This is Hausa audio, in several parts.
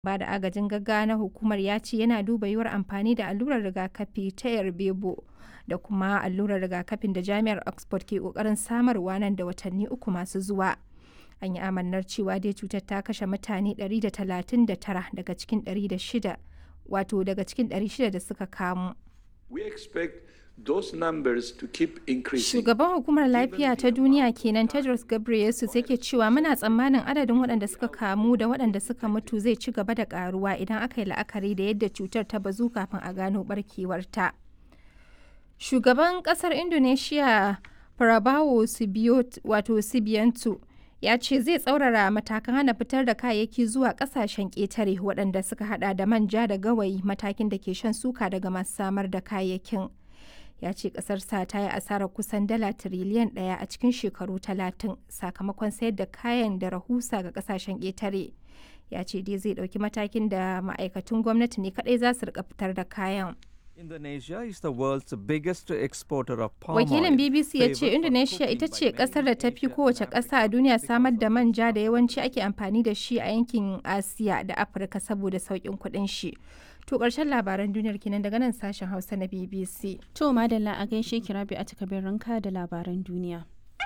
ba da agajin gaggawa na hukumar ya ce yana duba yiwuwar amfani da allurar rigakafi ta yarbebo da kuma allurar rigakafin da jami'ar oxford ke kokarin samarwa nan da watanni uku masu zuwa an yi amannar cewa dai cutar ta kashe mutane 139 daga cikin 600 wato daga cikin 600 da suka kamu We expect those numbers to keep increasing. Shugaban hukumar lafiya ta duniya kenan Tedros Ghebreyesus yake cewa muna tsammanin adadin waɗanda suka kamu da waɗanda suka mutu zai ci gaba da karuwa idan aka yi la'akari da yadda cutar ta bazu kafin a gano barkewarta. Shugaban ƙasar Indonesia Prabowo wato Subianto ya ce zai tsaurara matakan hana fitar da kayayyaki zuwa kasashen ƙetare waɗanda suka hada da manja da gawayi matakin da ke shan suka daga masu samar da kayayyakin ya ce ƙasarsa ta yi asarar kusan dala tiriliyan ɗaya a cikin shekaru talatin sakamakon sayar da kayan da rahusa ga kasashen ƙetare ya ce dai zai ɗauki matakin da ma'aikatan gwamnati ne kaɗai za su rika fitar da kayan Indonesia is the world's biggest exporter of palm Wakilin oil, BBC ya ce favored for Indonesia ita cooking ce by kasar many da ta fi Asian kowace and ƙasa a African duniya countries samar da because manja da yawanci ake amfani da shi a yankin Asiya da Afirka saboda sauƙin kuɗin shi. To ƙarshen labaran duniyar kenan daga nan sashen Hausa na BBC. To madalla a gaishe ki rabi a takabin ranka da labaran duniya.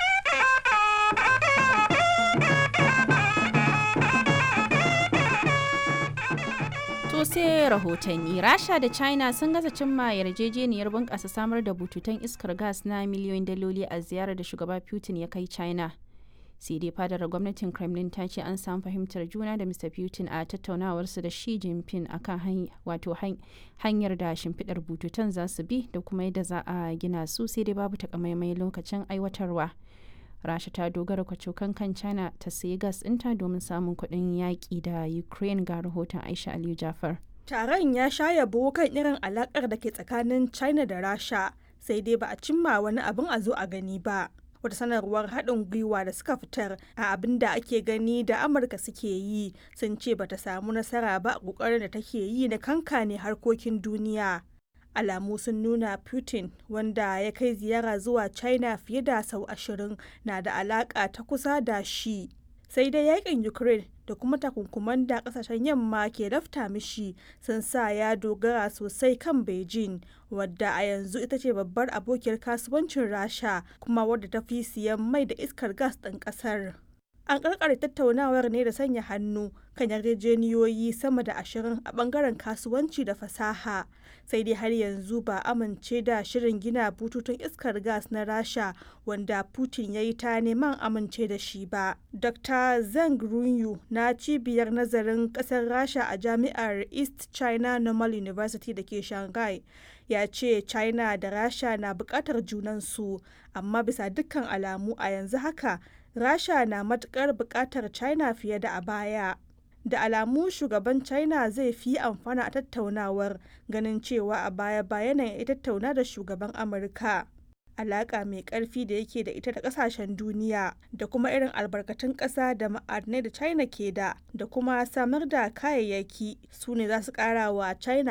To sai rahotanni Rasha da China sun gaza cimma yarjejeniyar bunƙasa samar da bututun iskar gas na miliyoyin daloli a ziyarar da shugaba Putin ya kai China. sai dai fadar gwamnatin kremlin ta ce an samu fahimtar juna da mr putin a tattaunawarsu da shi jinping akan wato hanyar da shimfiɗar bututun za su bi da kuma yadda za a gina su sai dai babu takamaimai lokacin aiwatarwa rasha ta dogara kwacokan kan china ta sayi gas ɗinta domin samun kuɗin yaƙi da ukraine ga rahoton aisha aliyu jafar Taron ya sha yabo kan irin alakar da ke tsakanin China da Rasha, sai dai ba a cimma wani abin a zo a gani ba. Wata sanarwar haɗin gwiwa da suka fitar a abin da ake gani da Amurka suke yi sun ce ba ta samu nasara ba a ƙoƙarin da take yi na kankane harkokin duniya. Alamu sun nuna Putin wanda ya kai ziyara zuwa China fiye da sau ashirin na da alaƙa ta kusa da shi. sai dai yakin ukraine da kuma takunkuman da kasashen yamma ke lafta mishi sun sa ya dogara sosai kan beijing wadda a yanzu ita ce babbar abokiyar kasuwancin rasha kuma wadda ta fi siyan mai da iskar gas ɗin ƙasar an karkare tattaunawar ne da sanya hannu kan yarjejeniyoyi sama da ashirin a bangaren kasuwanci da fasaha sai dai har yanzu ba amince da shirin gina bututun iskar gas na rasha wanda putin ya yi ta neman amince da shi ba dr zeng runyu na cibiyar nazarin kasar rasha a jami'ar east china normal university da ke shanghai ya ce china da rasha na bukatar junansu amma bisa dukkan alamu a yanzu haka rasha na matukar bukatar china fiye da a baya da alamu shugaban china zai fi amfana a tattaunawar ganin cewa a baya bayan ya tattauna da shugaban amurka alaka mai karfi da yake da ita da kasashen duniya da kuma irin albarkatun kasa da ma'adinai da china ke da da kuma samar da kayayyaki su ne za su kara wa china